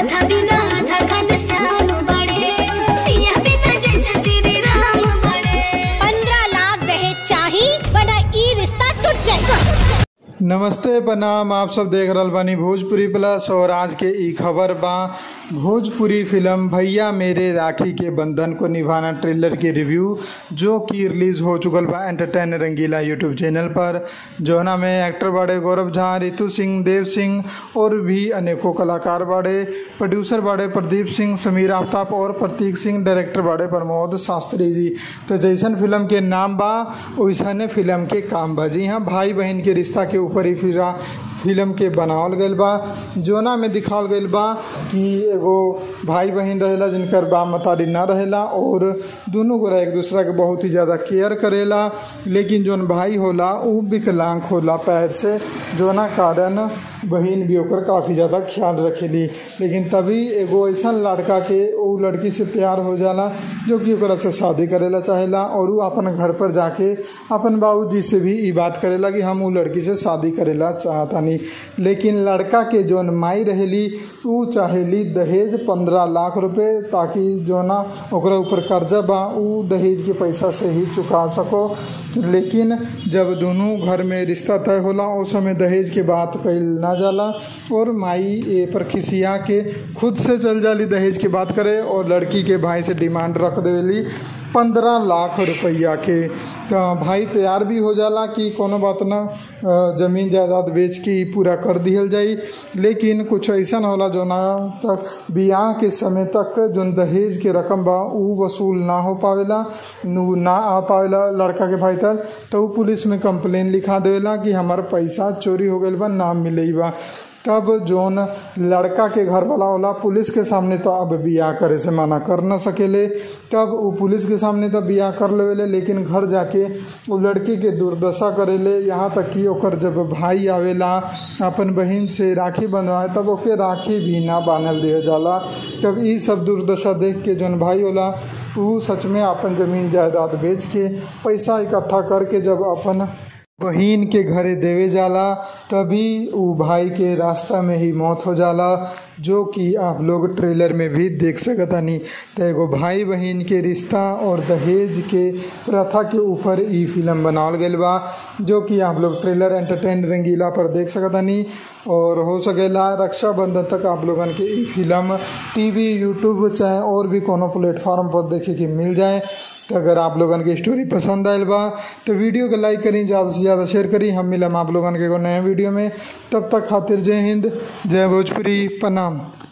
राधा बिना आधा घनश्याम बड़े सिया बिना जैसे श्री राम बड़े पंद्रह लाख दहेज चाही वरना ई रिश्ता टूट जाए नमस्ते प्रणाम आप सब देख रहल बानी भोजपुरी प्लस और आज के ई खबर बा भोजपुरी फिल्म भैया मेरे राखी के बंधन को निभाना ट्रेलर की रिव्यू जो कि रिलीज हो चुकल बा एंटरटेन रंगीला यूट्यूब चैनल पर जौना में एक्टर बाड़े गौरव झा रितु सिंह देव सिंह और भी अनेकों कलाकार बाड़े प्रोड्यूसर बाड़े प्रदीप सिंह समीर आफ्ताब और प्रतीक सिंह डायरेक्टर बाड़े प्रमोद शास्त्री जी तो जैसन फिल्म के नाम बा वैसने फिल्म के काम बा जी हाँ भाई बहन के रिश्ता के ऊपर ही फिरा फिल्म के बनावल गईल बा जोना में दिखावल गईल बा कि एगो भाई बहन रहेला जिनकर बाप मतारी ना रहेला और दोनों गोरा एक दूसरा के बहुत ही ज़्यादा केयर करेला लेकिन जोन भाई होला उ विकलांग होला पैर से जोना कारण बहन भी ओकर काफ़ी ज़्यादा ख्याल रखेली लेकिन तभी एगो ऐसा लड़का के उ लड़की से प्यार हो जाला जो कि ओकरा से शादी करेला चाहेला और उ अपन घर पर जाके अपन बाबूजी से भी ई बात करेला कि हम उ लड़की से शादी करेला चाहतानी लेकिन लड़का के जोन माई रहेली उ चाहेली दहेज पंद्रह लाख रुपए ताकि जो ना ओकरा ऊपर कर्जा बा उ दहेज के पैसा से ही चुका सको लेकिन जब दोनों घर में रिश्ता तय होला उस समय दहेज के बात कइल ना जाला और माई ए पर खिसिया के खुद से चल जाली दहेज के बात करे और लड़की के भाई से डिमांड रख देली पंद्रह लाख रुपया के तो भाई तैयार भी हो जाला कि कोनो बात ना अ, जमीन जायदाद बेच के ही पूरा कर दिहल जाई लेकिन कुछ ऐसा होला जो ना तक बियाह के समय तक जोन दहेज के रकम बा उ वसूल ना हो पावेला नु ना आ पावेला लड़का के भाई तक तो उ पुलिस में कंप्लेन लिखा देवेला कि हमार पैसा चोरी हो गईल बा ना मिलई बा तब जोन लड़का के घर वाला होला पुलिस के सामने तो अब बियाह करे से मना कर ना सकेले तब वो पुलिस के सामने तो बियाह कर लेवेले लेकिन घर जाके वो लड़की के दुर्दशा करेले यहाँ तक कि ओकर जब भाई आवेला अपन बहन से राखी बंधवाए तब ओके राखी भी ना बांधल दिया जाला तब ई सब दुर्दशा देख के जोन भाई होला उ सच में अपन जमीन जायदाद बेच के पैसा इकट्ठा करके जब अपन बहिन के घरे देवे जाला तभी उ भाई के रास्ता में ही मौत हो जाला जो कि आप लोग ट्रेलर में भी देख सकतानी तो एगो भाई बहन के रिश्ता और दहेज के प्रथा के ऊपर ई फिल्म बनावल गईल बा जो कि आप लोग ट्रेलर एंटरटेन रंगीला पर देख सकतानी और हो सकेला रक्षाबंधन तक आप लोगन के ई फिल्म टीवी यूट्यूब चाहे और भी कोनो प्लेटफॉर्म पर देखे के मिल जाए तो अगर आप लोगन के स्टोरी पसंद आयल बा तो वीडियो के लाइक करी ज़्यादा से ज़्यादा शेयर करी हम मिलम आप लोगन के एगो नए वीडियो में तब तक खातिर जय हिंद जय भोजपुरी प्रणाम